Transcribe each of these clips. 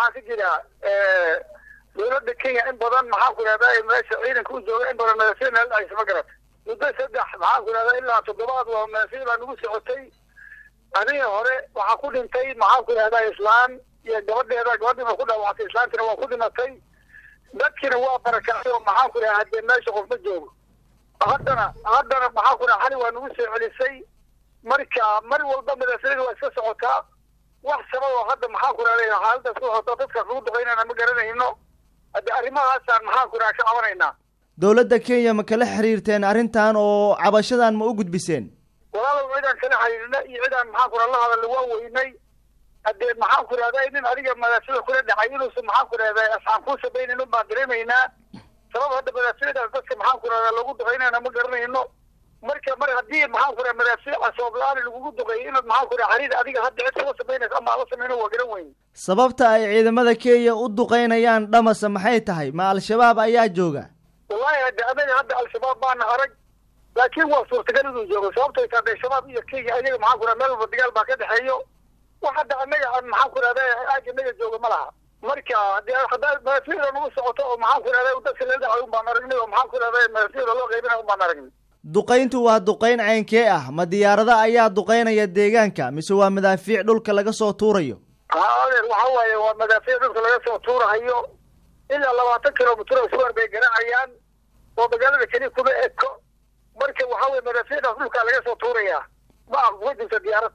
waxaa ka jira dawladda kenya in badan maxaa ku ihahdaa meesha ciidanka u jooga in badan madafir meel dhacaysa ma garata muddo saddex maxaa ku ihahdaa ilaa toddobaad waa madafir baa nagu socotay adiga hore waxaa ku dhintay maxaa ku ihahdaa islaan iyo gabadheeda gabadhiina ku dhaawactay islaantina waa ku dhimatay dadkina waa barakacay oo maxaa ku dhaha hadee meesha qof ma joogo haddana haddana maxaa ku dhaha xali waa nagu soo celisay marka mar walba madafirada waa iska socotaa wax sabab oo hadda maxaa ku dhahday xaaladaas ku socota dadkaas lagu duqaynana ma garanayno hadde arrimahaasaan maxaa ku dhaha ka cabanaynaa dowladda kenya ma kala xiriirteen arrintan oo cabashadan ma u gudbiseen walaalow cidaan kala xiriirna iyo cidaan maxaa ku dhaha la hadalla waa weynay haddee maxaa ku dhahdaa nin adiga madaafida kula dhacay inuusan maxaa ku dhahdaa asxaan kuu sabaynayn un baan dareemaynaa sabab hadda madaafidadaas dadka maxaa ku dhahdaa lagu duqaynayna ma garanayno marka mar haddii maxaa ku dhaha madaafiic asoob-la-aan lagugu duqeeyo inaad maxaa ku dhaha xariir adiga hadda cid kula samaynaysa ama ala samayno waa garan weyn sababta ay ciidamada kenya u duqaynayaan dhamasa maxay tahay ma al-shabaab ayaa jooga wallahi hadde anaga hadda al-shabaab baana arag laakiin waa suurtagal inuu joogo sababtay tahay de shabaab iyo kenya ayaga maxaa ku dhaha meel walba dagaal baa ka dhexeeyo wax hadda anaga aan maxaa ku dhahda aag anaga jooga ma laha marka dee haddaa madafida nagu socoto oo maxaa ku dhahda dadka la dhacay un baan aragnay oo maxaa ku dhahda madafida loo qaybinay un baan aragnay duqayntu waa duqayn caynkee ah ma diyaarada ayaa duqaynaya deegaanka mise waa madaafiic dhulka laga soo tuurayo ha adeer waxa waaye waa madaafiic dhulka laga soo tuurahayo ilaa labaatan kilomitr oo suwar bay garacayaan oo magaalada keli kuma eko marka waxa weye madaafiicdaas dhulkaa laga soo tuuraya ma kuma jirta diyaarad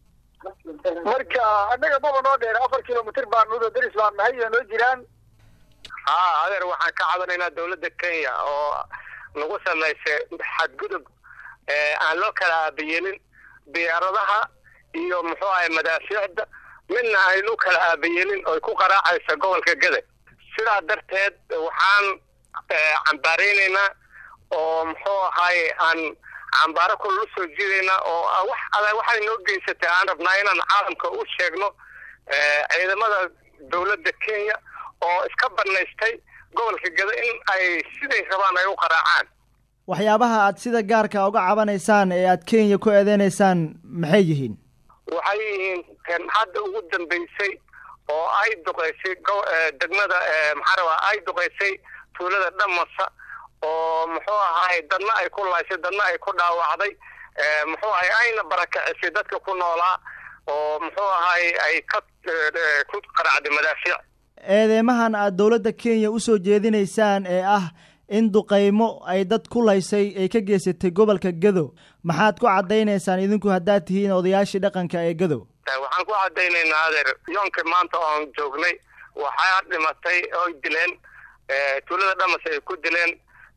marka annaga maba noo dheer afar kilomitr baan nudo daris baan nahay iyo noo jiraan ha adeer waxaan ka cabanaynaa dawladda kenya oo nagu samaysay xadgudub aan loo kala aabayeelin diyaaradaha iyo muxuu ahay madaafiicda midna aynu kala aabayeelin oy ku qaraacaysa gobolka gade sidaa darteed waxaan cambaaraynaynaa oo muxuu ahaye aan cambaaro kula soo jiidaynaa oo wax ada waxay noo geysatay aan rabnaa inaan caalamka u sheegno ciidamada dawladda kenya oo iska banaystay gobolka gado in ay siday rabaan ay u qaraacaan waxyaabaha aad sida gaarka uga cabanaysaan ee aad kenya ku eedeynaysaan maxay yihiin waxay yihiin kan hadda ugu dambeysay oo ay duqeysay degmada maxaa rabaa ay duqeysay tuulada dhamasa oo muxuu ahaay dadna ay ku laysay dadna ay ku dhaawacday muxuu ahay ayna barakacisay dadka ku noolaa oo muxuu ahaay ay ka ku qaracday madaafiic eedeymahan aad dowladda kenya usoo jeedinaysaan ee ah in duqaymo ay dad ku laysay ay ka geysatay gobolka gado maxaad ku caddaynaysaan idinku haddaad tihiin odayaashii dhaqanka ee gado waxaan ku caddaynaynaa adeer yoonka maanta oon joognay waxaa dhimatay oy dileen tuulada dhamas ay ku dileen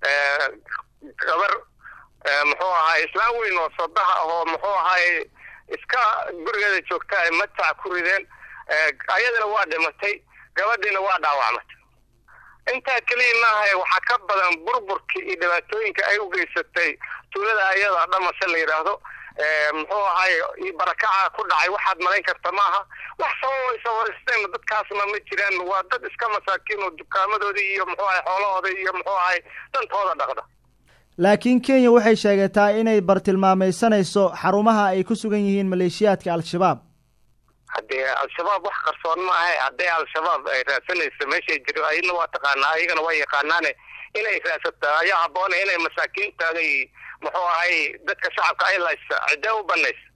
gabar muxuu ahaay islaan weyn oo sodaha ahoo muxuu ahaay iska gurigeeda joogta ay matac ku rideen ayadana waa dhimatay gabadhiina waa dhaawacmatay intaa keliya maaha waxaa ka badan burburkii iyo dhibaatooyinka ay u geysatay tuulada ayada dhamase la yidhaahdo muxuu ahaay iyo barakaca ku dhacay waxaad malayn karta maaha wax sabab ay sawaristeen dadkaasna ma jiraan waa dad iska masaakiin oo dukaamadoodii iyo muxuu ahay xoolahooda iyo muxuu ahay dantooda dhaqda laakiin kenya waxay sheegataa inay bartilmaamaysanayso xarumaha ay ku sugan yihiin maleeshiyaadka al-shabaab haddee al-shabaab wax qarsoon ma ahe haddii al-shabaab ay raadsanayso meeshay jiro ayadna waa taqaanaa ayagana waa yaqaanaane inay raadsato ayaa habboona inay masaakiintaada muxuu ahay dadka shacabka ay laysa cidee u banaysa